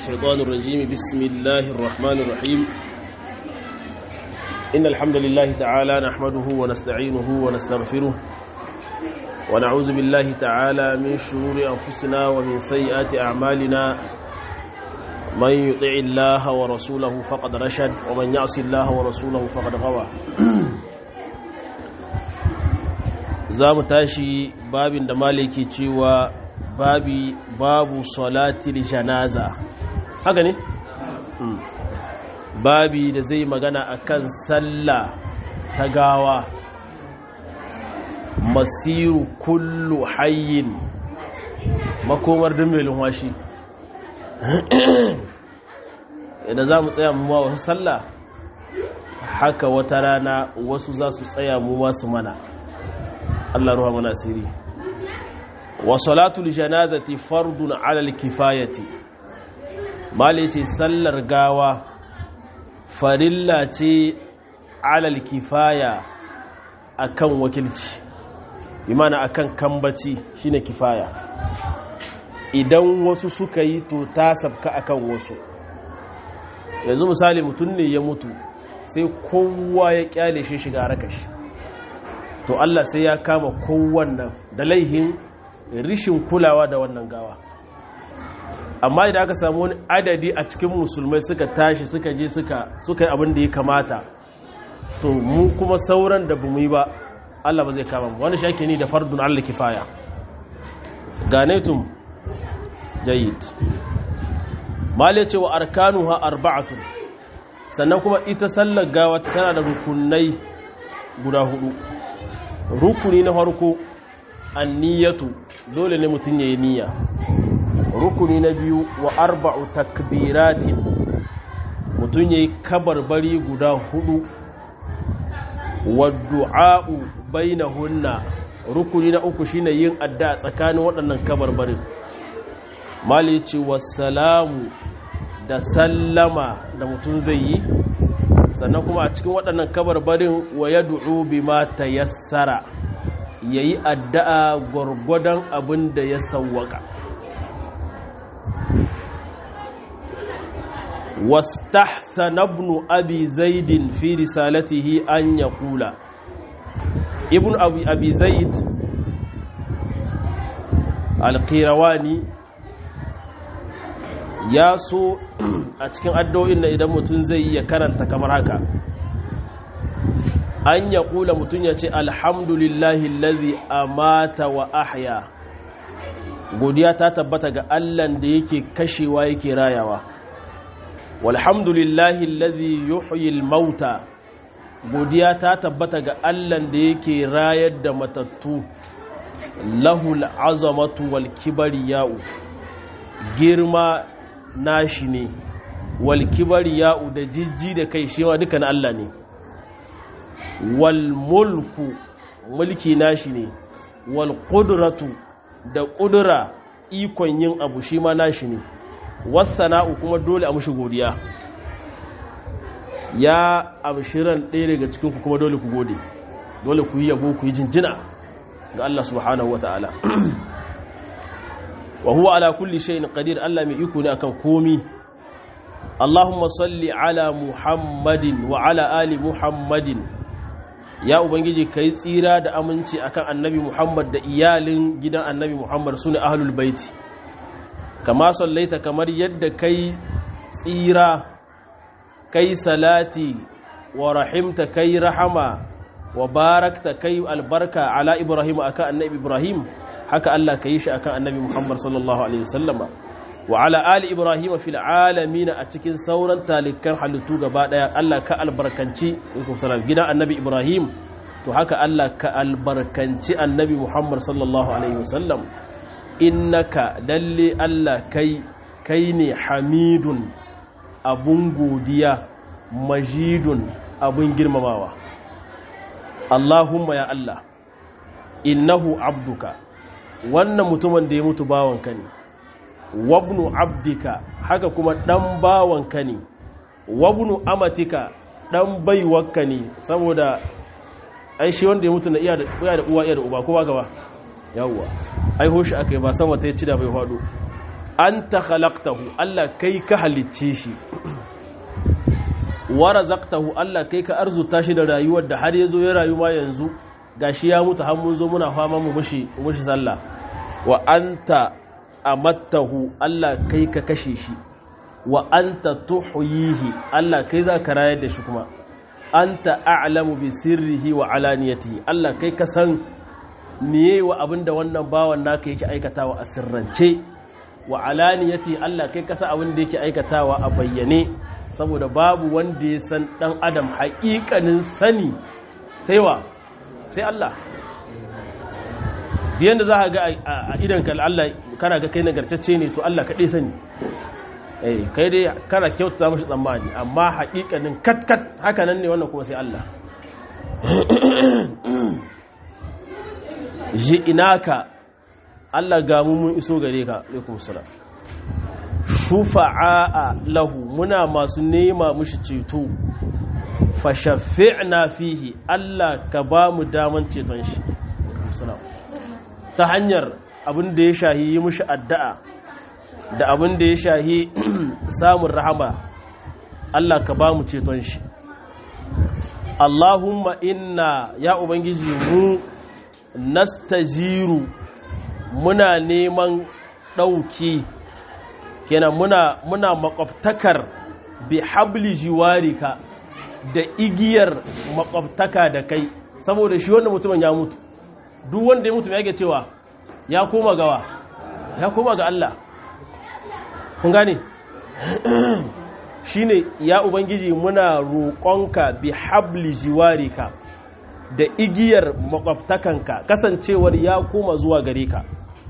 الشيطان الرجيم بسم الله الرحمن الرحيم إن الحمد لله تعالى نحمده ونستعينه ونستغفره ونعوذ بالله تعالى من شرور أنفسنا ومن سيئات أعمالنا من يطع الله ورسوله فقد رشد ومن يعص الله ورسوله فقد غوى za mu tashi babin da maliki cewa babi babu salatil janaza haka ne? babi da zai magana akan sallah ta gawa masiru kullu hayyin makomar dimmelin washi idan za mu tsaya mu wasu sallah haka wata rana wasu za su tsaya mu wasu mana Allah ruwa mana asiri wa salatul janazati fardun alal kifayati mali ce sallar gawa farilla ce alal kifaya akan wakilci imana akan kambaci shine kifaya idan wasu suka yi to ta sabka akan wasu yanzu misali mutum ne ya mutu sai kowa ya kyale shi shiga rakashi to Allah sai ya kama kowannan da laihin rishin kulawa da wannan gawa amma idan aka samu wani adadi a cikin musulmai suka tashi suka je suka suka yi abin da ya kamata to mu kuma sauran da bamu yi ba Allah ba zai kama mu wani shake ni da fardun Allah kifaya ganaitum jayyid mali cewa arkanuha arba'atun sannan kuma ita sallar gawa tana da rukunai guda hudu rukuni na farko anniyatu dole ne mutum ya yi niyya rukuni na biyu wa arba'u takbiratin mutum ya yi kabarbari guda hudu wa du'a'u bainahunna rukuni na uku shine yin adda tsakanin waɗannan kabarbarin mali ce wassalamu da sallama da mutum zai yi sannan kuma a cikin waɗannan kabarbarin wa ya du'u bi ma ta yassara ya yi addu'a gwargwadon abin da ya sauwaka wastahsana ibn abi zaidin fi risalatihi an ya kula ibn abi zaid alƙirawani ya so a cikin addu'o'in na idan mutum zai ya karanta kamar haka an ya kula mutum ya ce alhamdulillahi lalzi amata wa ahya godiya ta tabbata ga allan da yake kashewa yake rayawa walhamdulillahi lalzi yuhyil mauta godiya ta tabbata ga allan da yake rayar da matattu lahul azamatu wal kibariya'u girma nashi ne wal kibariya'u da jijji da kai shi ma duka na Allah ne wal mulku mulki nashi ne wal qudratu da ƙudura ikon yin abu shi ma nashi ne wasana'u kuma dole a mushi godiya ya abshiran ɗaya daga cikinku kuma dole ku gode dole ku yi yabo ku yi jinjina ga Allah subhanahu wata'ala wa huwa ala kulli shay'in qadir Allah mai iko ne akan komi Allahumma salli ala Muhammadin wa ala ali Muhammadin ya ubangiji kai tsira da aminci akan annabi Muhammad da iyalin gidan annabi Muhammad sune ahlul baiti kama sallaita kamar yadda kai tsira kai salati wa rahimta kai rahama wa barakta kai albarka ala Ibrahim akan annabi Ibrahim haka Allah ka yi shi akan annabi Muhammad sallallahu alaihi wasallama wa ala ali Ibrahim fil alamin a cikin sauran talikan halittu gaba daya Allah ka albarkanci salam gidan annabi Ibrahim to haka Allah ka albarkanci annabi Muhammad sallallahu alaihi wasallam innaka dalle Allah kai kai ne hamidun abun godiya majidun abun girmamawa Allahumma ya Allah innahu abduka wannan mutumin da ya mutu bawanka ne wabnu abdika haka kuma dan bawanka ne wabnu amatika dan baiwarka ne saboda ai shi wanda ya mutu na iya da uwa iya da uba ko ba gaba yawwa ai hoshi aka yi ba sama ta yi cida bai faɗo anta khalaqtahu Allah kai ka halicce shi wa razaqtahu Allah kai ka arzuta shi da rayuwar da har yazo ya rayu ma yanzu gashi ya mutu har mun zo muna fama mu mushi mushi sallah wa anta amattahu Allah kai ka kashe shi wa anta tuhyihi Allah kai za ka rayar da shi kuma anta a'lamu bi sirrihi wa alaniyatihi Allah kai ka san miye wa abinda wannan bawan naka yake aikatawa a sirrance wa alaniyati Allah kai ka san abinda yake aikatawa a bayyane saboda babu wanda ya san dan adam haƙiƙanin sani sai wa sai Allah diyan da za ka ga a idan ka Allah kana ga kai nagartacce ne to Allah kaɗai sani eh kai dai kana kyauta mashi tsammani amma haƙiƙanin kat-kat haka nan ne wannan kuma sai Allah ji inaka Allah ga mu mun iso gare ka alaikum salam shufa'a lahu muna masu nema mushi ceto fa shafi'na fihi Allah ka ba mu daman ceton shi ta hanyar abin da ya shahi yi mushi addu'a da abin da ya shahi samun rahama Allah ka ba mu ceton shi Allahumma inna ya Ubangiji mu nastajiru muna neman ɗauki kenan muna muna makwabtakar bi habli jiwarika da igiyar makwabtaka da kai saboda shi wanda mutumin ya mutu duk wanda ya mutu mai yake cewa ya koma gawa ya koma ga Allah kun gane shine ya ubangiji muna roƙonka bi habli jiwarika da igiyar makwabtakanka kasancewar ya koma zuwa gare ka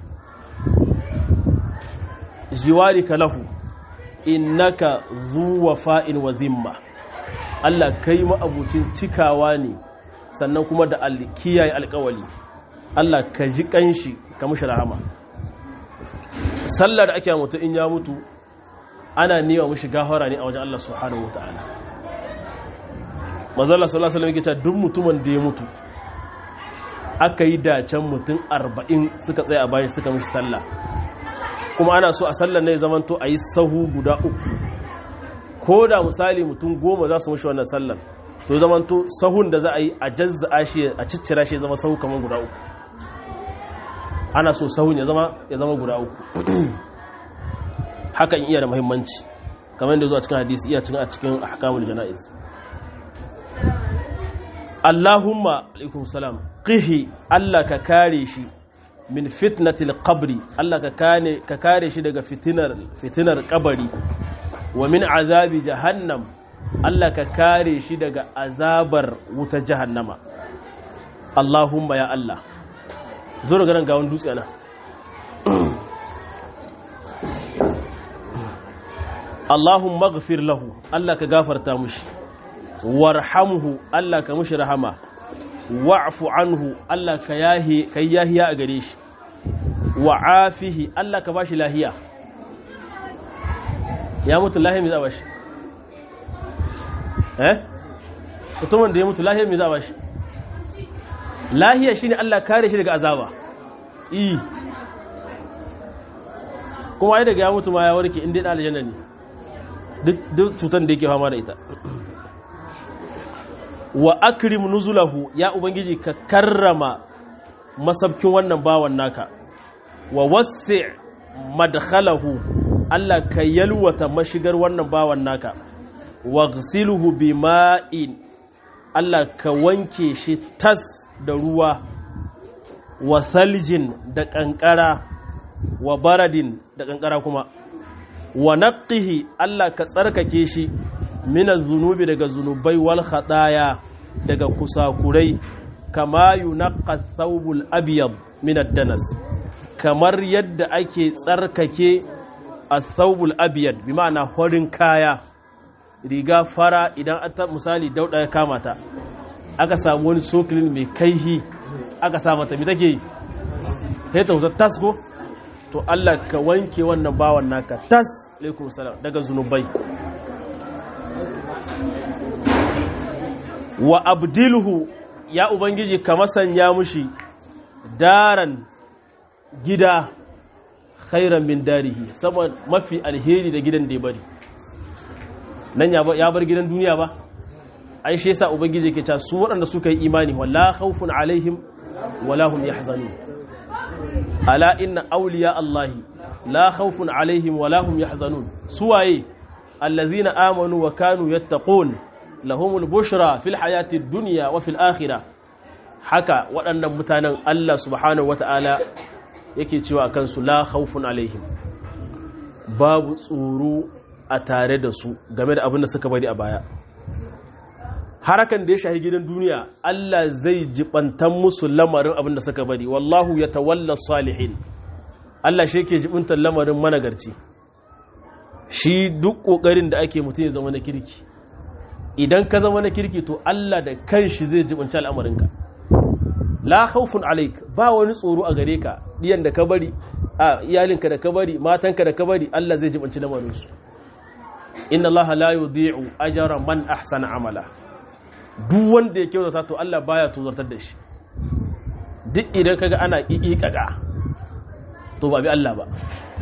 jiwarika lahu innaka zuwa fa'in wa zimma Allah kai ma'abucin cikawa ne sannan kuma da kiyaye alkawali Allah ka ji kanshi ka mushi rahama sallar da ake mutu in ya mutu ana nema mushi gafara ne a wajen Allah subhanahu wataala manzo Allah sallallahu alaihi wasallam duk mutumin da ya mutu aka yi dacen mutum 40 suka tsaya a bayan suka mushi sallah kuma ana so a sallar ne zamanto a yi sahu guda uku ko da misali mutum goma za su mushi wannan sallar to zamanto sahun da za a yi a jazza shi a ciccira shi zama sahu kamar guda uku ana so sahun ya zama ya zama guda uku hakan iya da muhimmanci kamar yadda zuwa cikin hadisi iya cikin a cikin ahkamul jana'iz Allahumma alaikum salam qihi Allah ka kare shi min fitnatil qabri Allah ka kane ka kare shi daga fitinar fitinar kabari wa min azabi jahannam Allah ka kare shi daga azabar wuta jahannama Allahumma ya Allah zo daga nan gawon dutse na Allahumma ghafir lahu Allah ka gafarta mushi warhamhu Allah ka mushi rahama wa'fu anhu Allah ka yahi kai yahiya a gare shi wa'afihi Allah ka bashi lahiya ya mutu lahiya mai za bashi eh mutumin da ya mutu lahiya mai za bashi lahiya shine Allah kare shi daga azaba i kuma ai daga ya mutu ma ya warke inda da aljanna ne duk cutar da yake fama da ita wa akrim nuzulahu ya ubangiji ka karrama masabkin wannan bawan naka wa wasi' madkhalahu Allah ka yalwata mashigar wannan bawan naka wa ghsiluhu bima'in Allah ka wanke shi tas da ruwa wa thaljin da kankara wa baradin da kankara kuma wa naqqihi Allah ka tsarkake shi mina zunubi daga zunubai wal khataya daga kusakurai kama yunaqqa thawbul abyad min ad-danas kamar yadda ake tsarkake athawbul abyad bi ma'ana horin kaya riga fara idan ta misali dauda ya kama ta aka samu wani sokilin mai kaihi aka sa mata mi take sai ta tas ko to Allah ka wanke wannan bawan naka tas alaikum salam daga zunubai wa abdilhu ya ubangiji ka masanya mushi daran gida khairan min darihi sama mafi alheri da gidan da ya bari nan ya bar gidan duniya ba ai shi yasa ubangiji ke cewa su waɗanda suka yi imani wala khawfun alaihim wala hum yahzanun ala inna awliya allahi la khawfun alaihim wala hum yahzanun suwaye allazina amanu wa kanu yattaqun lahumul bushra fil hayati dunya wa fil akhirah haka waɗannan mutanen Allah subhanahu wata'ala yake cewa kansu la khawfun alaihim babu tsoro a tare da su game da abin da suka bari a baya harakan da ya shahi gidan duniya Allah zai jibantan musu lamarin abin da suka bari wallahu ya tawalla salihin Allah shi ke jibintan lamarin managarci shi duk kokarin da ake mutum ya zama na kirki idan ka zama na kirki to Allah da kanshi zai jibinci al'amarinka la khawfun alaik ba wani tsoro a gare ka diyan da ka bari a iyalinka da ka bari matanka da ka bari Allah zai jibinci lamarinsu inna Allah la yudhi'u ajra man ahsana amala duk wanda ya kyautata to Allah baya tozartar da shi duk idan kaga ana ƙiƙiƙaƙa to ba bi Allah ba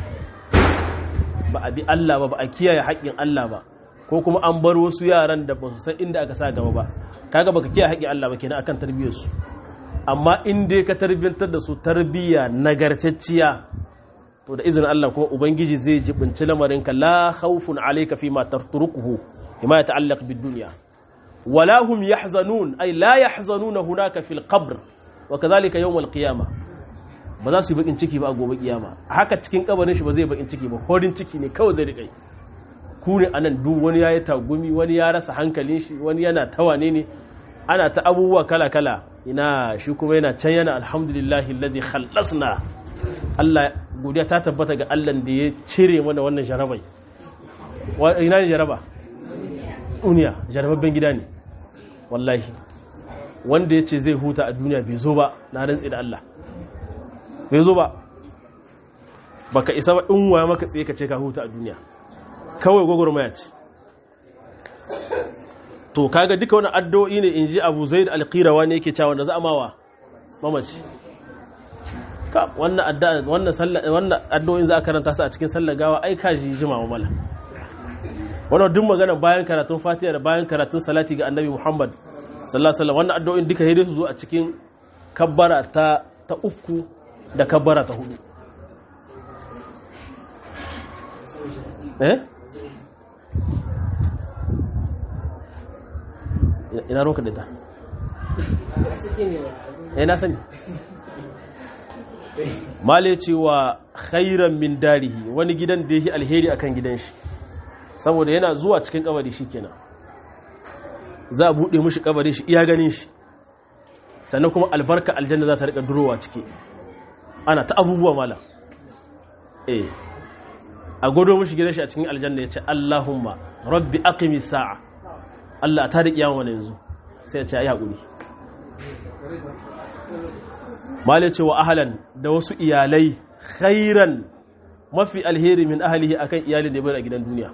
ba a bi Allah ba ba a kiyaye haƙƙin Allah ba ko kuma an bar wasu yaran da ba su san inda aka sa gaba ba kaga baka kiyaye haƙƙin Allah ba kenan akan tarbiyyar su amma in dai ka tarbiyyantar da su tarbiyya nagartacciya to da izinin Allah kuma ubangiji zai jibinci lamarinka la khawfun alayka fi ma tarturukuhu bima yata'allaq bid dunya wala hum yahzanun ay la yahzanuna hunaka fil qabr wa kadhalika yawm al qiyamah ba za su yi bakin ciki ba a gobe kiyama haka cikin kabarin shi ba zai bakin ciki ba horin ciki ne kawai zai rika ku ne anan duk wani yayi tagumi wani ya rasa hankalin shi wani yana tawane ne ana ta abubuwa kala kala ina shi kuma yana can yana alhamdulillahi alladhi khallasna Allah godiya ta tabbata ga Allah da ya cire mana wannan jarabai ina ne jaraba duniya jarababben gida ne wallahi wanda ya ce zai huta a duniya bai zo ba na rantsi da Allah bai zo ba baka isa ba in waya maka tsaye ka ce ka huta a duniya kawai gwagwarmaya ce to kaga duka wani addu'o'i ne in ji abu zaid alqirawa ne yake cewa da za a mawa mamaci ka wannan addu'a wannan sallah wannan addu'o'in za a karanta su a cikin sallar gawa ai ka ji jima mala wannan duk magana bayan karatun fatiha da bayan karatun salati ga annabi muhammad sallallahu alaihi wasallam wannan addu'o'in duka sai su zo a cikin kabbara ta ta uku da kabbara ta hudu eh ina roka da ta eh na sani male cewa khairan min darihi wani gidan da yake alheri akan gidan shi saboda yana zuwa cikin kabari shikenan za a bude mishi kabarin shi iya ganin shi sannan kuma albarka aljanna za ta rika durowa ciki ana ta abubuwa mala eh a godo mishi gidan shi a cikin aljanna yace Allahumma rabbi aqimi sa'a Allah ta da kiyama wani yanzu sai ya ce ayi hakuri mala ce wa ahalan da wasu iyalai khairan mafi alheri min ahalihi akan iyalin da ya bari a gidan duniya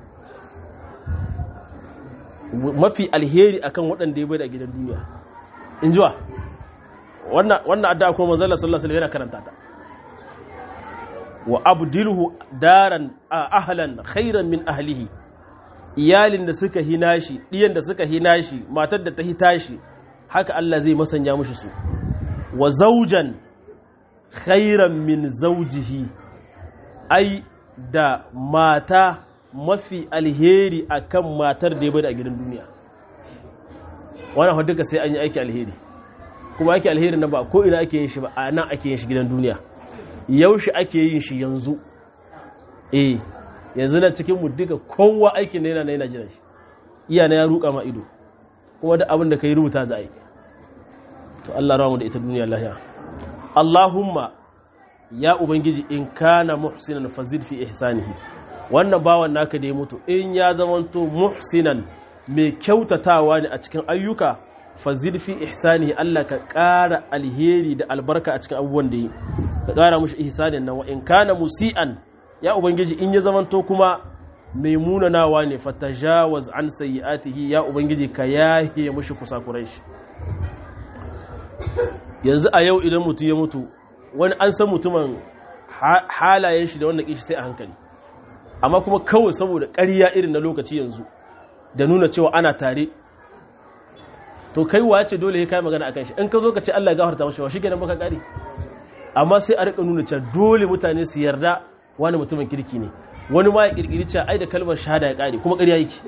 mafi alheri akan waɗanda ya bari a gidan duniya in jiwa wannan addu'a kuma manzala sallallahu alaihi yana karanta ta wa abdilhu daran ahlan khairan min ahlihi iyalin da suka hina shi diyan da suka hina shi matar da ta hita shi haka Allah zai masanya mushi su wa zaujan khairan min zaujihi ai da mata mafi alheri akan matar da ya bada a gidan duniya wannan duka sai an yi aiki alheri kuma aiki alheri na ba ko ina ake yin shi ba a nan ake yin shi gidan duniya yaushe ake yin shi yanzu eh yanzu na cikin mu duka kowa aikin na yana na yana jiran shi iya na ya ruka ma ido kuma da abin da ka yi rubuta za a yi to Allah ramu da ita duniya lahiya Allahumma ya ubangiji in kana muhsinan fazid fi ihsanihi wannan bawan naka da ya mutu in ya zamanto muhsinan mai kyautatawa ne a cikin ayyuka fazid fi ihsanihi Allah ka ƙara alheri da albarka a cikin abubuwan da yi ka ƙara mushi ihsanin nan wa in kana musi'an ya ubangiji in ya zamanto kuma mai munanawa ne fatajawaz an sayyi'atihi ya ubangiji ka yahe mushi kusakurai shi yanzu a yau idan mutum ya mutu wani an san mutumin halayen shi da wanda kishi sai a hankali amma kuma kawai saboda ƙarya irin na lokaci yanzu da nuna cewa ana tare to kai wace dole ya kai magana akan shi in ka zo ka ce Allah ya gafarta mashi wa shi kenan baka kare amma sai a rika nuna cewa dole mutane su yarda wani mutumin kirki ne wani ma ya kirkiri cewa ai da kalmar shahada ya kare kuma ƙarya yake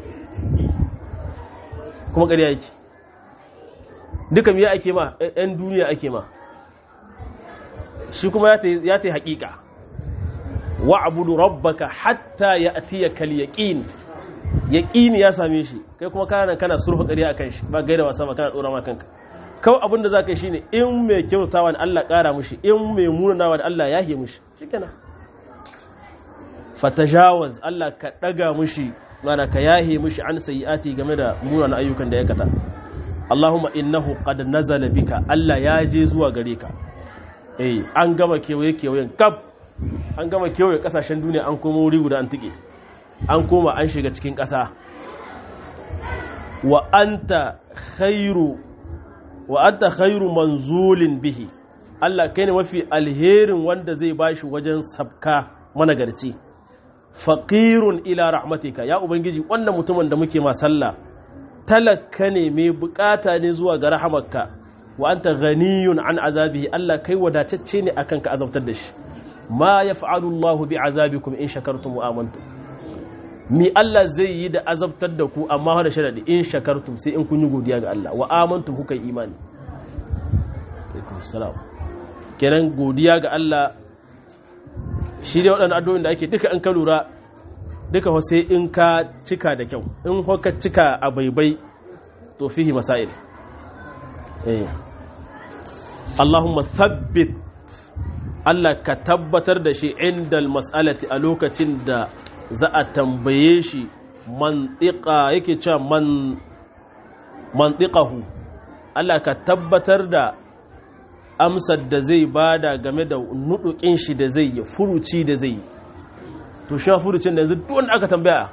kuma ƙarya yake duka miya ake ma ɗan duniya ake ma shi kuma ya ta yi haƙiƙa wa abudu rabbaka hatta ya atiya kal yaqin yaqini ya same shi kai kuma kana kana surfa ƙarya akan shi ba gaida wasa ba kana dora ma kanka kawai abin da zaka yi shine in mai kyautawa da Allah ƙara mushi in mai munanawa da Allah yahe mushi shikenan fatajawaz Allah ka daga mushi mana ka yahe mushi an sayiati game da munanan ayyukan da ya kata Allahumma innahu qad nazala bika Allah ya je zuwa gare ka eh an gama kewaye kewayen kaf an gama kewaye kasashen duniya an koma wuri guda an tike an koma an shiga cikin ƙasa wa anta khairu wa anta khairu manzulin bihi Allah kai ne mafi alherin wanda zai bashi wajen sabka managarci faqirun ila rahmatika ya ubangiji wannan mutumin da muke ma sallah talaka ne mai bukata ne zuwa ga rahamarka wa anta ghaniyun an azabihi Allah kai wadatacce ne akan ka azabtar da shi ma yaf'alu Allah bi azabikum in shakartum wa amantum mi Allah zai yi da azabtar da ku amma da sharadi in shakartum sai in kun yi godiya ga Allah wa amantum kuka yi imani alaikum salam kenan godiya ga Allah shi dai waɗannan addu'o'in da ake duka an ka lura duka sai in ka cika da kyau in ka cika a baibai to fihi masail eh Allahumma thabbit Allah ka tabbatar da shi inda mas'alati a lokacin da za a tambaye shi mantiqa yake cewa man mantiqahu Allah ka tabbatar da amsar da zai bada game da nudukin shi da zai yi furuci da zai yi to shi furucin da yanzu duk wanda aka tambaya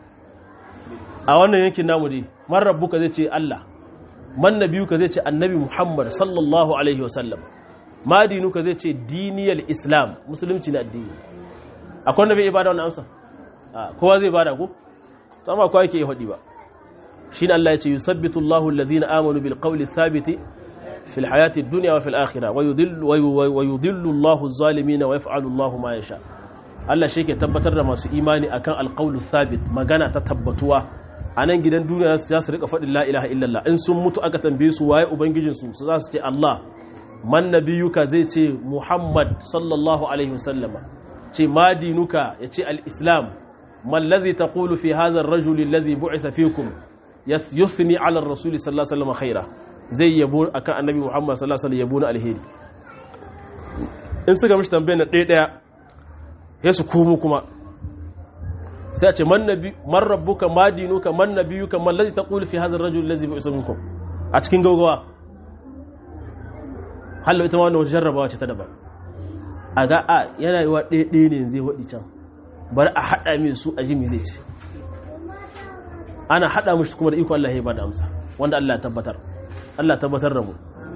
a wannan yankin namu dai man rabbuka zai ce Allah man nabiyuka zai ce annabi Muhammad sallallahu alaihi wasallam ma dinuka zai ce diniyal islam musulunci na addini akwai wanda bai ibada wannan amsa kowa zai bada ku to amma kowa yake yi hadi ba shine Allah ya ce yusabbitu Allahu alladhina amanu bil qawli thabiti fil hayati dunya wa fil akhirah wa yudhillu wa yudhillu Allahu adh-dhalimin wa yaf'alu Allahu ma yasha Allah shi ke tabbatar da masu imani akan alqawlu thabit magana ta tabbatuwa a nan gidan duniya za su rika faɗin la ilaha illallah in sun mutu aka tambaye su waye ubangijinsu su za su ce Allah man nabiyuka zai ce Muhammad sallallahu alaihi wasallama ce ma dinuka ya ce al-islam man ladhi taqulu fi hadha ar-rajul alladhi bu'itha fikum yusni ala ar-rasul sallallahu alaihi wasallam khaira zai yabo akan annabi Muhammad sallallahu alaihi wasallam yabo na alheri in suka mishi tambayar na ɗaya ɗaya ya su komo kuma sai a ce man nabi man rabbuka ma dinuka man nabiyuka man ladhi taqulu fi hadha ar-rajul alladhi bu'itha minkum a cikin gaugawa hallo ita ma wannan wata jarrabawa ce ta daban a ga a yana yi wa ɗaya ne zai waɗi can bari a haɗa min su a jimi zai ce ana haɗa mashi kuma da iko Allah ya ba da amsa wanda Allah ya tabbatar Allah tabbatar da mu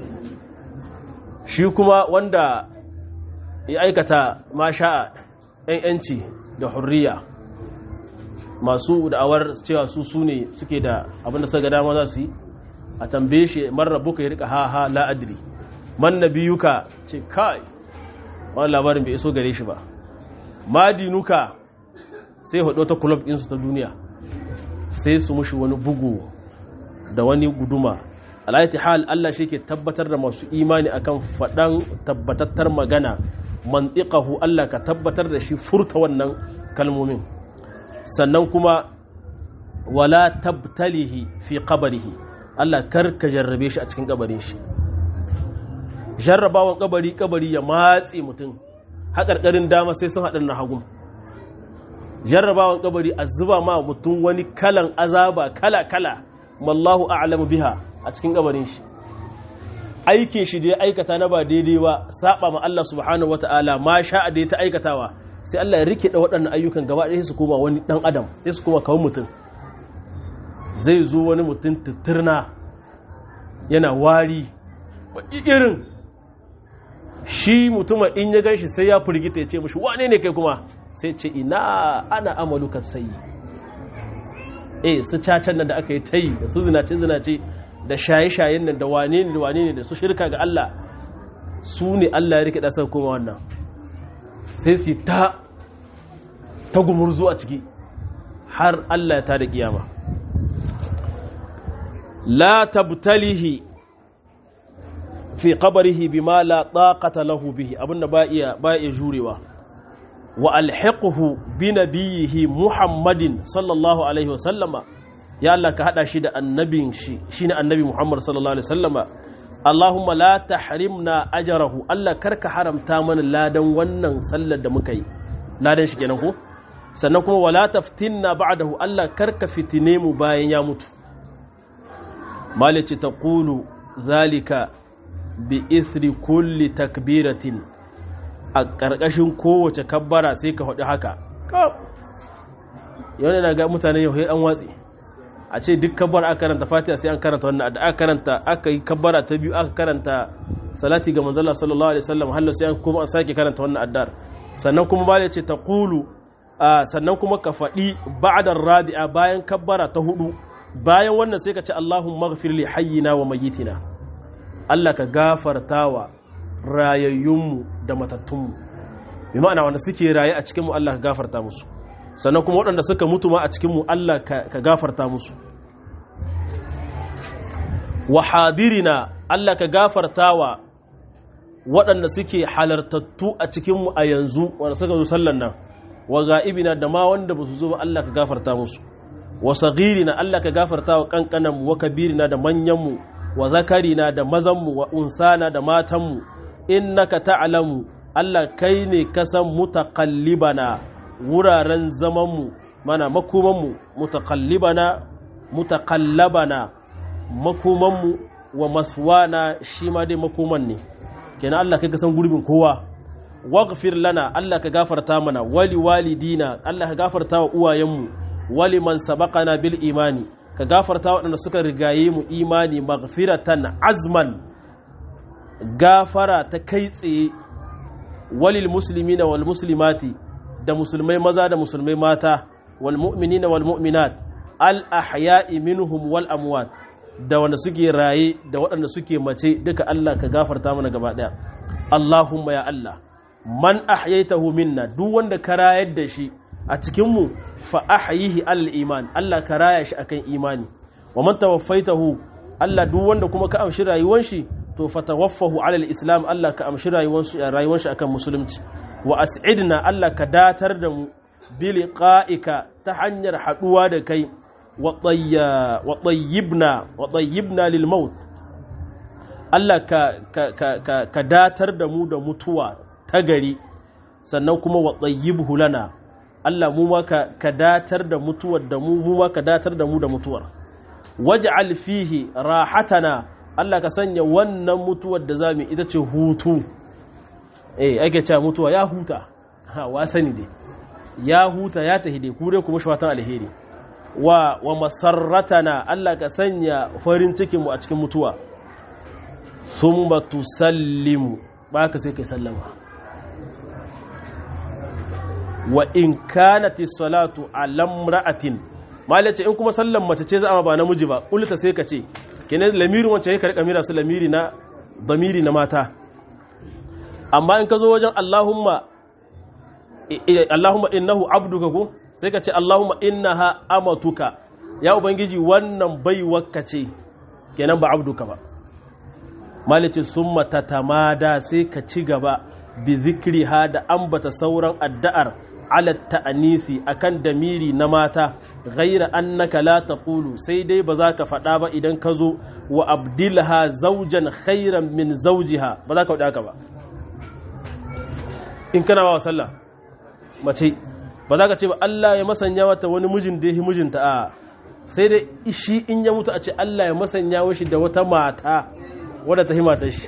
shi kuma wanda ya aikata ma sha'a ‘yan ‘yanci da hurriya masu da'awar cewa su su ne suke da abinda suka dama za su yi a tambaye shi marar buka ya rika ha ha la'adiri man na biyuka ce kai wani labarin bai iso gare shi ba madinuka sai hudu ta kulob ɗinsu ta duniya sai su mushi wani bugu da wani guduma alaiti hal Allah shi ke tabbatar da masu imani akan faɗan tabbatattar magana mantiƙahu Allah ka tabbatar da shi furta wannan kalmomin sannan kuma wala tabtalihi fi qabarihi Allah kar ka jarrabe shi a cikin kabarin shi jarrabawan kabari kabari ya matse mutum haƙarƙarin dama sai sun haɗin na hagun jarrabawan kabari a zuba ma mutum wani kalan azaba kala-kala mallahu a'lamu biha a cikin kabarin shi aikin shi da ya aikata na ba daidai ba saba ma Allah subhanahu wata'ala ma sha'a da ya ta aikatawa sai Allah ya rike da waɗannan ayyukan gaba ɗaya su koma wani ɗan adam sai su koma kawun mutum zai zo wani mutum tutturna yana wari irin shi mutumin in ya gan shi sai ya firgita ya ce mushi wane ne kai kuma sai ce ina ana amaluka sai eh su cacan nan da aka yi ta yi da su zinace zinace da shaye-shayen nan da wane ne da wane ne da su shirka ga Allah su ne Allah ya rike dasar kuma wannan sai su ta ta gumurzu a ciki har Allah ya tada kiyama la tabtalihi fi qabrihi bima la taqata lahu bihi abinda ba iya ba iya jurewa wa alhiqhu bi nabiyhi muhammadin sallallahu alaihi wa sallama ya Allah ka hada shi da annabin shi shine annabi muhammad sallallahu alaihi wa sallama Allahumma la tahrimna ajrahu Allah karka haramta mana ladan wannan sallar da muka yi ladan shi kenan ko sannan kuma wala taftinna ba'dahu Allah karka fitine mu bayan ya mutu malici taqulu zalika bi ithri kulli takbiratin a ƙarƙashin kowace kabbara sai ka faɗi haka yau na ga mutane yau an watsi a ce duk kabbara aka karanta fatiha sai an karanta wannan da aka karanta aka yi kabbara ta biyu aka karanta salati ga manzala sallallahu alaihi wasallam hallo sai an kuma an sake karanta wannan addar sannan kuma ba ce ta qulu sannan kuma ka faɗi ba'da radi'a bayan kabbara ta hudu bayan wannan sai ka ce Allahumma ighfir li hayyina wa mayyitina Allah ka gafartawa rayayyunmu da matattunmu bi ma'ana wanda suke raye a cikinmu Allah ka gafarta musu sannan kuma waɗanda suka mutu ma a cikinmu Allah ka gafarta musu wa hadirina Allah ka gafarta wa waɗanda suke halartattu a cikinmu a yanzu wanda suka zo sallan nan wa ga'ibina da ma wanda ba su zo ba Allah ka gafarta musu wa sagirina Allah ka gafarta wa kankananmu wa kabirina da manyanmu wa zakarina da mazanmu wa unsana da matanmu innaka ta'lamu Allah kai ne kasan mutaqallibana wuraren zamanmu mana makomanmu mutaqallibana mutaqallabana makomanmu wa maswana shi ma dai makoman ne kenan Allah kai kasan gurbin kowa waghfir lana Allah ka gafarta mana wali walidina Allah ka gafarta wa uwayenmu wali man sabaqana bil imani ka gafarta waɗanda suka rigaye mu imani maghfiratan azman gafara ta kai tsaye walil muslimina wal muslimati da musulmai maza da musulmai mata wal mu'minina wal mu'minat al ahya'i minhum wal amwat da wanda suke raye da waɗanda suke mace duka Allah ka gafarta mana gaba ɗaya Allahumma ya Allah man ahyaitahu minna duk wanda ka rayar da shi a cikinmu fa ahyihi al iman Allah ka raya shi akan imani wa man tawaffaitahu Allah duk wanda kuma ka amshi rayuwar shi to fatawaffahu ala islam Allah ka amshi rayuwar shi akan musulunci wa as'idna Allah ka datar da mu bi liqa'ika ta hanyar haduwa da kai wa tayyibna wa tayyibna lil maut Allah ka ka ka datar da mu da mutuwa ta gari sannan kuma wa tayyibhu lana Allah mu ma ka datar da mutuwar da mu mu ma ka datar da mu da mutuwar waj'al fihi rahatana Allah ka sanya wannan mutuwar da zamu ita ce hutu eh ake cewa mutuwa ya huta ha wa sani dai ya huta ya tahi dai kure kuma shawatan alheri wa wa masarratana Allah ka sanya farin cikin mu a cikin mutuwa summa tusallimu ba ka sai kai sallama wa in kanati salatu alam ra'atin malace in kuma sallan mace ce za a ba namiji ba ulta sai ka ce kenan lamirin wacce ya karka mira su lamiri na damiri na mata amma in ka zo wajen Allahumma Allahumma innahu abduka ko sai ka ce Allahumma innaha amatuka ya ubangiji wannan baiwarka ce kenan ba abduka ba malice summa tatamada sai ka ci gaba bi zikriha da ambata sauran addu'ar ala ta'anisi akan damiri na mata ghaira annaka la taqulu sai dai ba za ka faɗa ba idan ka zo wa abdilha zaujan khairan min zaujiha ba za ka faɗa haka ba in kana wa sallah mace ba za ka ce ba Allah ya masanya mata wani mijin da ya mijinta a sai dai shi in ya mutu a ce Allah ya masanya shi da wata mata wadda ta himata shi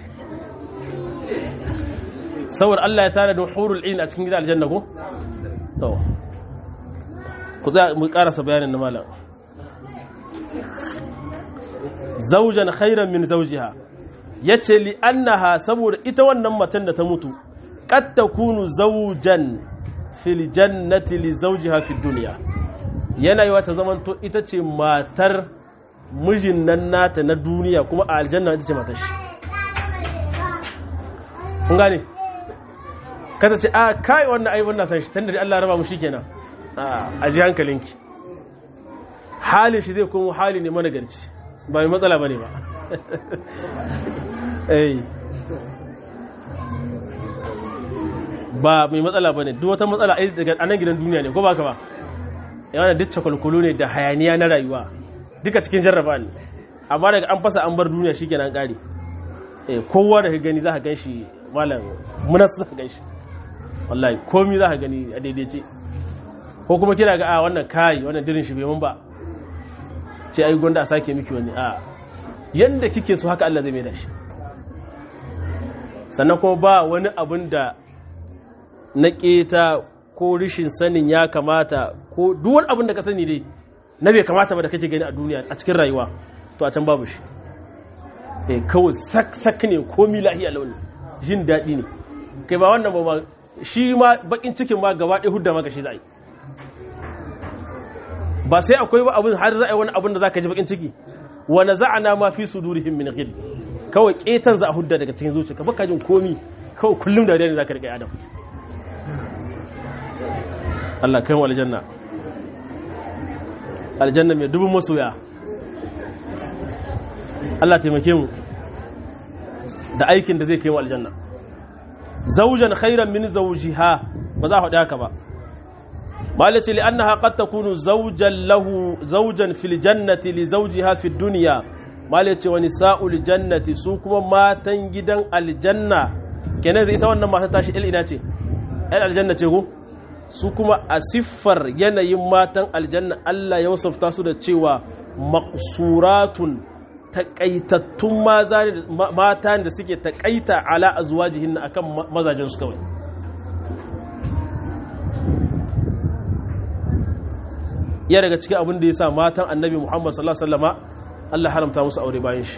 saboda Allah ya tare da hurul ilm a cikin gidan aljanna ko to ku za mu karasa bayanin na malam zaujan khairan min zaujiha yace li annaha saboda ita wannan matan da ta mutu qad takunu zawjan fil jannati li zawjiha fid dunya yana yi wata zamanto ita ce matar mijin nan nata na duniya kuma a aljanna ita ce matar shi kun gane kada ce a kai wannan ai wannan san shi tunda dai Allah raba mu shikenan a a ji hankalinki halin shi zai komo hali ne mana garci ba mai matsala bane ba eh ba mai matsala bane duk wata matsala ai daga anan gidan duniya ne ko ba ka ba yana duk cakulkulu ne da hayaniya na rayuwa duka cikin jarraba ne amma daga an fasa an bar duniya shikenan kare eh kowa da ka gani za ka gan shi malam munas za ka gan shi wallahi komi za ka gani a daidaice ko kuma kira ga a wannan kayi wannan dirin shi bai mun ba ce ai gwanda a sake miki wani a yanda kike so haka Allah zai mai da shi sannan kuma ba wani abin da na keta ko rishin sanin ya kamata ko duk wani abin da ka sani dai na bai kamata ba da kake gani a duniya a cikin rayuwa to a can babu shi eh kawai sak sak ne komi lahiya launi jin daɗi ne kai ba wannan ba ma shi ma bakin cikin ma gaba ɗaya hudda maka shi za a yi ba sai akwai ba abin har za a yi wani abin da za ka ji bakin ciki wani za'ana ma fi su durihim min ghil kawai ƙetan za a hudda daga cikin zuciya baka jin komi kawai kullum da ne za ka riƙa adam Allah kai wa aljanna aljanna mai dubin masoya Allah taimake mu da aikin da zai kai wa aljanna zaujan khairan min zawjiha ba za a faɗi haka ba malace li annaha qad takunu zawjan lahu zawjan fil jannati li zawjiha fid dunya malace wa nisa'ul jannati su kuma matan gidan aljanna kenan ita wannan mata tashi il ina ce il aljanna ce ko su kuma a siffar yanayin matan aljanna Allah ya wasafta su da cewa maqsuratun takaitattun mata da suke takaita ala azwajihin akan mazajen su kawai ya daga cikin abin da ya sa matan annabi Muhammad sallallahu alaihi wasallama Allah haramta musu aure bayan shi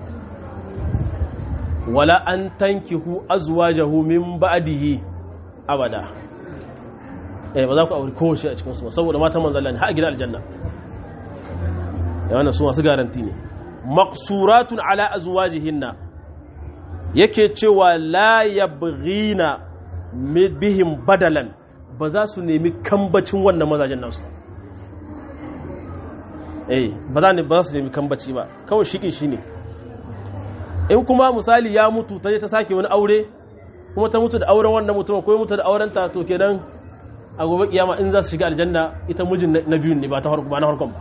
wala an tankihu azwajahu min ba'dihi abada eh ba za ku aure kowace a cikin su saboda matan manzon Allah ne har gidan aljanna ya wannan su masu garanti ne maqsuratun ala azwajihinna yake cewa la yabghina bihim badalan ba za su nemi kambacin wannan mazajen nasu eh ba za ne ba za su nemi kambaci ba kawai shiki shine in kuma misali ya mutu ta je ta sake wani aure kuma ta mutu da auren wannan mutum ko ya mutu da auren ta to kenan a gobe kiyama in za su shiga aljanna ita mijin na biyun ne ba ta ba na harkon ba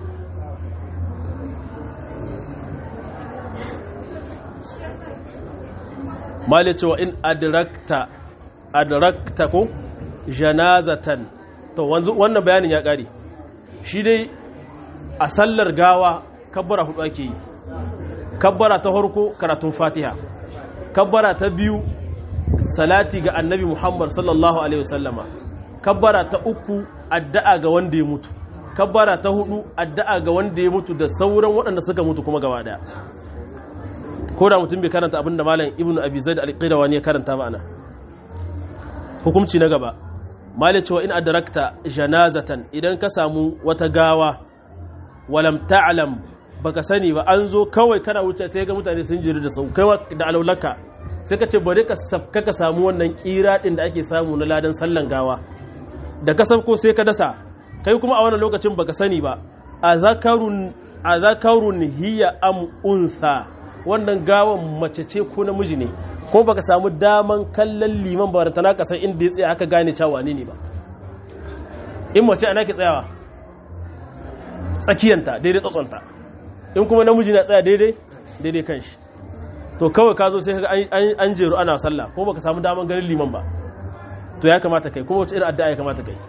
mali cewa in adrakta adrakta ko janazatan to wannan bayanin ya kare shi dai a sallar gawa kabbara hudu ake yi kabbara ta farko karatun fatiha kabbara ta biyu salati ga annabi muhammad sallallahu alaihi wasallama kabbara ta uku addu'a ga wanda ya mutu kabbara ta hudu addu'a ga wanda ya mutu da sauran waɗanda suka mutu kuma gaba daya ko da mutum bai karanta abin da malam ibnu abi zaid al-qirawani ya karanta ba ana hukunci na gaba malai cewa in adrakta janazatan idan ka samu wata gawa walam ta'lam baka sani ba an zo kawai kana wuce sai ga mutane sun jiri da sau kai da alaulaka sai ka ce bari ka safka ka samu wannan kira din da ake samu na ladan sallan gawa da ka ko sai ka dasa kai kuma a wannan lokacin baka sani ba a zakarun a zakarun hiya am unsa wannan gawan mace ce ko namiji ne ko baka samu daman kallon liman ba ta naka san inda ya tsaya aka gane cewa ne ne ba in mace ana ke tsayawa tsakiyanta daidai tsatsonta in kuma namiji na tsaya daidai daidai kan shi to kawai ka zo sai ka an jeru ana sallah ko baka samu daman ganin liman ba to ya kamata kai kuma wace irin addu'a ya kamata kai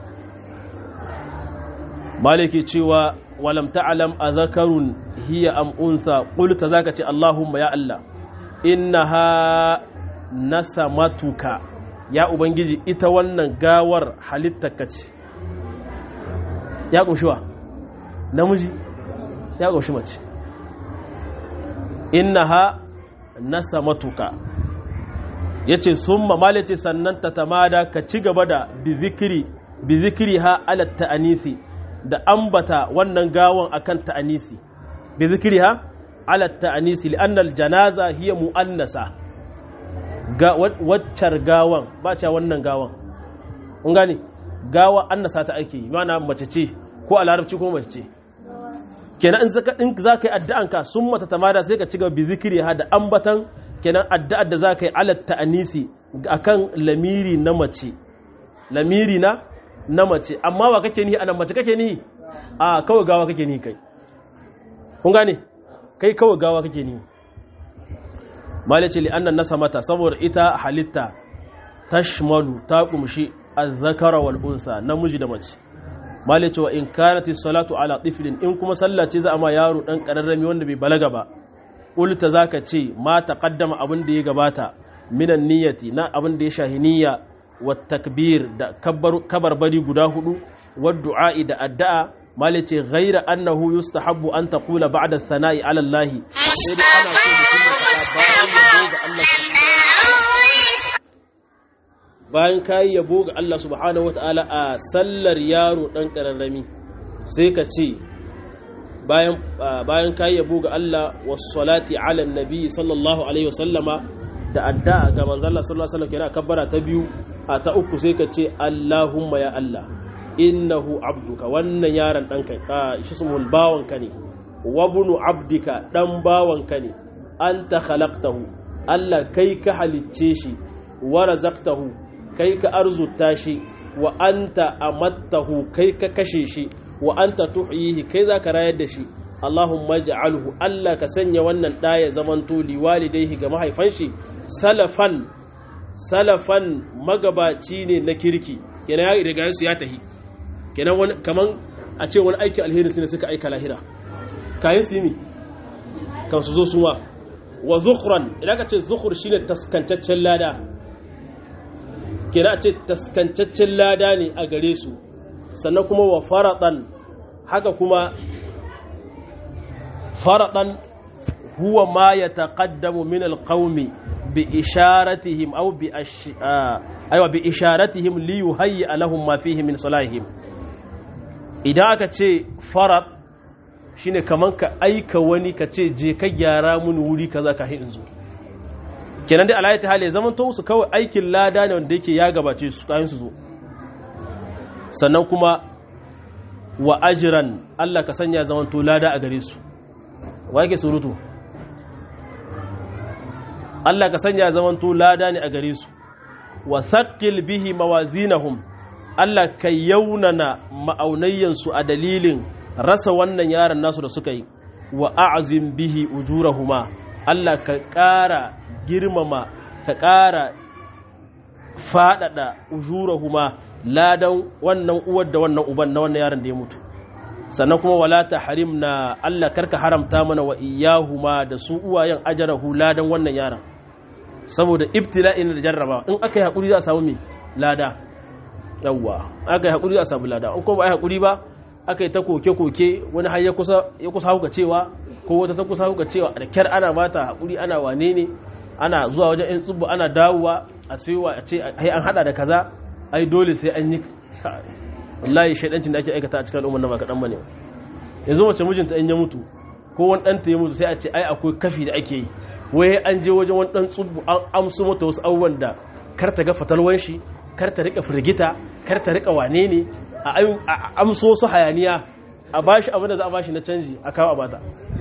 maliki cewa walam ta'lam adhakarun hiya am unsa qulta zaka ce allahumma ya allah innaha nasamatuka ya ubangiji ita wannan gawar halittarka ce ya ƙunshiwa namiji ya ƙunshi mace innaha nasamatuka yace summa malace sannan ta tamada ka ci gaba da bizikiri bizikiri ha ala ta'anisi da ambata wannan gawan akan ta'anisi bizikiri ha ala ta'anisi li'annal janaza hiya mu'annasa ga waccar gawan ba ce wannan gawan kun gane gawa annasa ta ake yi mana mace ce ko a larabci ko mace ce kenan in zaka in za ka yi addu'an ka sun mata tamada sai ka ci gaba bi zikiri ha da ambatan kenan addu'ar da za ka yi alat ta'anisi akan lamiri na mace lamiri na na mace amma wa kake nihi anan mace kake nihi a kawai gawa kake nihi kai kun gane kai kawai gawa kake nihi malace li annan nasa mata saboda ita halitta tashmalu ta kumshi azzakara wal unsa namiji da mace malace wa in kanati salatu ala tiflin in kuma sallah ce za a ma yaro dan kararrami wanda bai balaga ba ulta zaka ce ma taqaddama abin da ya gabata minan niyyati na abin da ya shahi niyya wa takbir da kabarbari guda hudu wa du'a'i da addu'a malace ghaira annahu yustahabbu an taqula ba'da thana'i ala Allah sai dai ana so mutum ya faɗa bayan yabo ga Allah bayan kayi yabo ga Allah subhanahu wata'ala a sallar yaro dan kararrami sai ka ce bayan bayan kayi yabo ga Allah was salati ala nabi sallallahu alaihi wasallama da adda ga manzo Allah sallallahu alaihi wasallam kira kabbara ta biyu a ta uku sai ka ce Allahumma ya Allah innahu abduka wannan yaron ɗanka a shi sumul bawanka ne wabunu abdika ɗan bawanka ne an ta khalaqtahu Allah kai ka halicce shi wa razaqtahu kai ka arzuta shi wa anta amattahu kai ka kashe shi wa anta tuhyihi kai zaka rayar da shi Allahumma ja'alhu Allah ka sanya wannan ɗa ya zamanto liwalidaihi ga mahaifan shi salafan salafan magabaci ne na kirki kenan ya riga su ya tahi kenan wani kaman a ce wani aiki alheri ne suka aika lahira kayan su yi kan su zo suwa wa zukhran idan ka ce zukhur shine taskancaccen lada kenan a ce taskancaccen lada ne a gare su sannan kuma wa faradan haka kuma faradan huwa ma yataqaddamu min alqaumi bi isharatihim aw bi aywa bi isharatihim li yuhayyi lahum ma fihi min salahihim idan aka ce farad shine kaman ka aika wani ka ce je ka gyara mun wuri kaza ka hin zo kenan dai alayati hali zaman to su kawai aikin lada ne wanda yake ya gabace su kayan su zo sannan kuma wa ajran Allah ka sanya zaman to lada a gare su wa yake surutu Allah ka sanya zaman to lada ne a gare su wa thaqqil bihi mawazinahum Allah ka yaunana ma'aunayyansu a dalilin rasa wannan yaron nasu da suka yi wa a'azim bihi ujurahuma Allah ka ƙara girmama ka ƙara faɗaɗa ujurahuma ladan wannan uwar da wannan uban na wannan yaron da ya mutu sannan kuma wala ta harimna Allah karka haramta mana wa iyahuma da su uwayen ajarahu ladan wannan yaron saboda ibtila'in da jarraba in aka yi haƙuri za a samu mai lada yawwa aka yi haƙuri a samu lada in kuma ba a yi haƙuri ba aka yi ta koke-koke wani har ya kusa hauka cewa ko wata ta kusa hauka cewa da kyar ana bata haƙuri ana wane ne ana zuwa wajen yan tsubbu ana dawowa a sayowa a ce ai an hada da kaza ai dole sai an yi wallahi shaidancin da ake aikata a cikin al'ummar nan ba kaɗan bane yanzu mace mijinta in ya mutu ko wani ɗanta ya mutu sai a ce ai akwai kafi da ake yi wai an je wajen wani ɗan tsubbu an amsu mata wasu abubuwan da kar ta ga fatalwan shi kar ta rika firgita kar ta rika wane ne a amso su hayaniya a bashi abin da za a bashi na canji a kawo a bata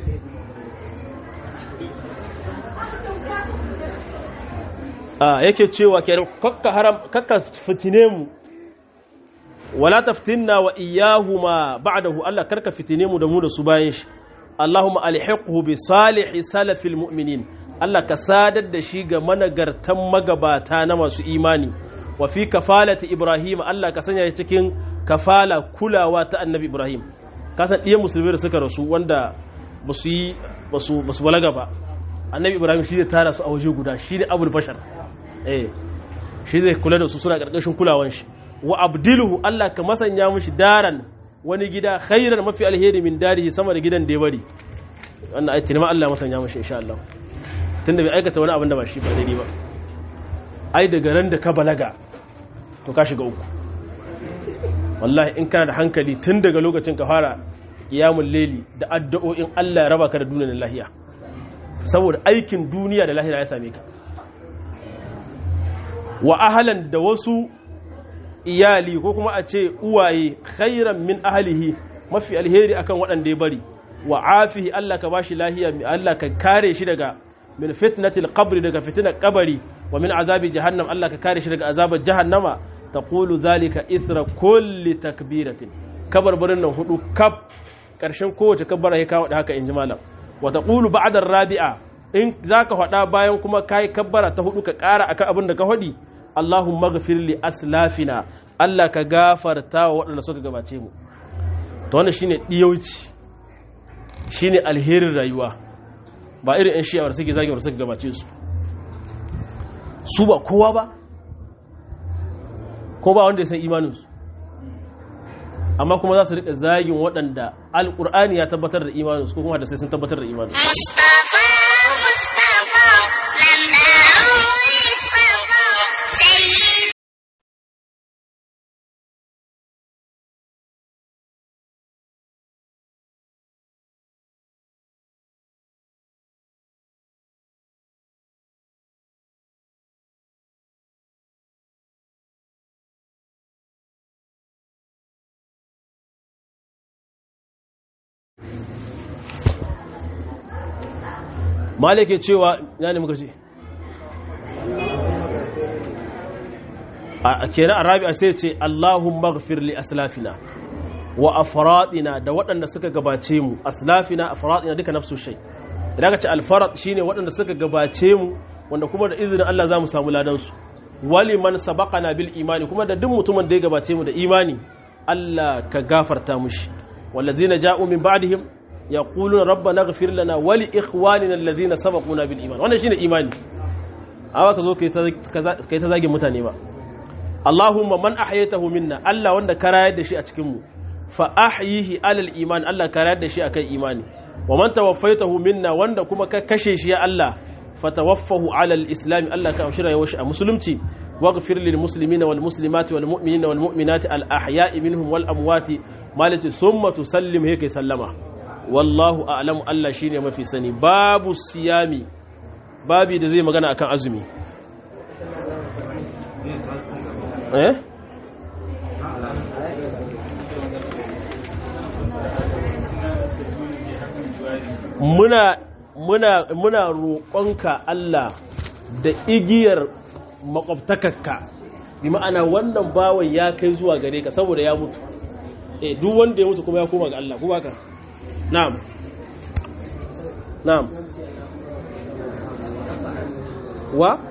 a yake cewa ke kakka haram kakka fitine mu wala taftinna wa iyahuma ba'dahu Allah karka fitine mu da mu da su bayan shi Allahumma alhiqhu bi salihi salafil mu'minin Allah ka sadar da shi ga managartan magabata na masu imani wa fi kafalati Ibrahim Allah ka sanya shi cikin kafala kulawa ta Annabi Ibrahim kasan ɗiyan musulmi da suka rasu wanda ba su yi ba su balaga ba Annabi Ibrahim shi zai tara su a waje guda shi ne abul bashar eh shi zai kula da su suna ƙarƙashin kulawan shi wa abdiluhu Allah ka masanya mushi daran wani gida khairan mafi alheri min darihi sama da gidan da ya bari wannan ayati ma Allah masanya mushi insha Allah tunda bai aikata wani abin da ba shi ba daidai ba ai daga ran da ka balaga to ka shiga uku wallahi in kana da hankali tun daga lokacin ka fara qiyamul layli da addu'o'in Allah ya raba ka da duniyar lahiya saboda aikin duniya da lahira ya same ka wa ahalan da wasu iyali ko kuma a ce uwaye khairan min ahlihi mafi alheri akan waɗanda ya bari wa afihi Allah ka bashi lahiya Allah ka kare shi daga min fitnatil qabri daga fitnar kabari wa min azabi jahannam Allah ka kare shi daga azabar jahannama taqulu zalika ithra kulli takbiratin kabarbarin nan hudu kaf karshen kowace kabbara ya kawo da haka inji malam wa taqulu ba'da rabi'a in zaka faɗa bayan kuma kai kabbara ta hudu ka ƙara akan abin da ka faɗi Allahumma ghafir li aslafina Allah ka gafarta wa waɗanda suka gabace mu to wannan shine diyauci shine alherin rayuwa ba irin ƴan shi'a suke zagin suka gabace su su ba kowa ba ko ba wanda ya san imaninsu amma kuma za su riƙa zagin waɗanda alƙur'ani ya tabbatar da imaninsu ko kuma da sai sun tabbatar da imaninsu مصطفى مصطفى منبع الصفا سيد malik ya cewa ya ne muka ce a kenan a rabi'a sai ce allahun maghfir li aslafina wa afradina da waɗanda suka gabace mu aslafina afradina duka nafsu shay idan ka ce alfarad shine waɗanda suka gabace mu wanda kuma da izinin Allah za mu samu ladan su wali man sabaqana bil imani kuma da duk mutumin da ya gabace mu da imani Allah ka gafarta mushi wallazina ja'u min ba'dihim yaquluna rabbana ighfir lana wa li ikhwanina alladhina sabaquna bil iman wannan shine imani awa ka zo kai ta zagin mutane ba Allahumma man ahyaytahu minna Allah wanda ka rayar da shi a cikin mu fa ahyihi alal iman Allah ka rayar da shi akan imani wa man tawaffaytahu minna wanda kuma ka kashe shi ya Allah fatawaffahu alal islam Allah ka amshira yawashi a musulunci waghfir lil muslimina wal muslimati wal mu'minina wal mu'minati al ahya'i minhum wal amwati malati summa tusallim heke sallama wallahu a'lamu Allah shine mafi sani babu siyami babi da zai magana akan azumi eh muna muna muna roƙonka Allah da igiyar makwabtakarka bi ma'ana wannan bawan ya kai zuwa gare ka saboda ya mutu eh duk wanda ya mutu kuma ya koma ga Allah ko baka na'am na'am wa